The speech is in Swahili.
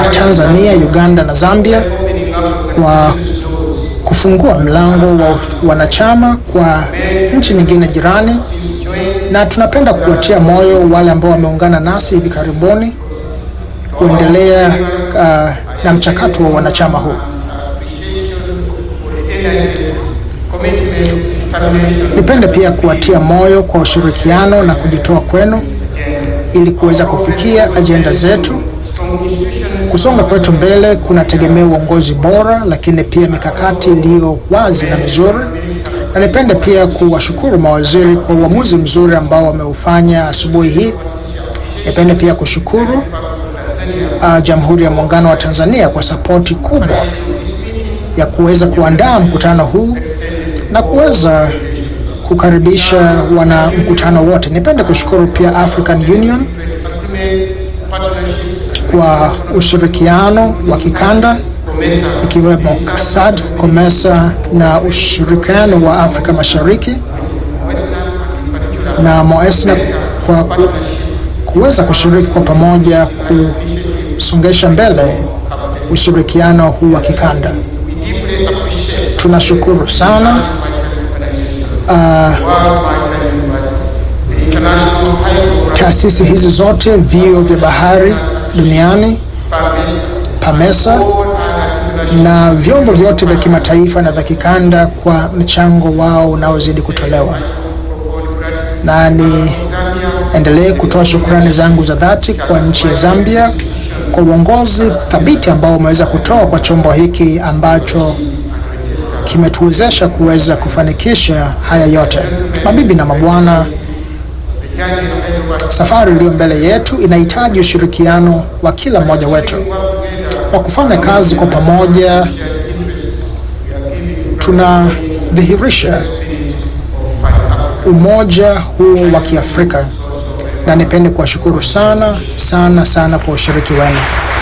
Tanzania, Uganda na Zambia kwa kufungua mlango wa wanachama kwa nchi nyingine jirani, na tunapenda kuwatia moyo wale ambao wameungana nasi hivi karibuni kuendelea uh, na mchakato wa wanachama huu. Nipende pia kuwatia moyo kwa ushirikiano na kujitoa kwenu ili kuweza kufikia ajenda zetu. Kusonga kwetu mbele kunategemea uongozi bora, lakini pia mikakati iliyo wazi na mizuri. Na nipende pia kuwashukuru mawaziri kwa uamuzi mzuri ambao wameufanya asubuhi hii. Nipende pia kushukuru uh, Jamhuri ya Muungano wa Tanzania kwa sapoti kubwa ya kuweza kuandaa mkutano huu na kuweza kukaribisha wana mkutano wote. Nipende kushukuru pia African Union kwa ushirikiano wa kikanda ikiwemo SAD, COMESA na ushirikiano wa Afrika Mashariki na MOESNA kwa ku, kuweza kushiriki kwa pamoja kusongesha mbele ushirikiano huu wa kikanda. Tunashukuru sana uh, taasisi hizi zote, vyuo vya bahari duniani, PAMESA na vyombo vyote vya kimataifa na vya kikanda kwa mchango wao unaozidi kutolewa, na niendelee kutoa shukrani zangu za dhati kwa nchi ya Zambia kwa uongozi thabiti ambao umeweza kutoa kwa chombo hiki ambacho kimetuwezesha kuweza kufanikisha haya yote. Mabibi na mabwana, safari iliyo mbele yetu inahitaji ushirikiano wa kila mmoja wetu. Kwa kufanya kazi kwa pamoja, tunadhihirisha umoja huo wa Kiafrika, na nipende kuwashukuru sana sana sana kwa ushiriki wenu.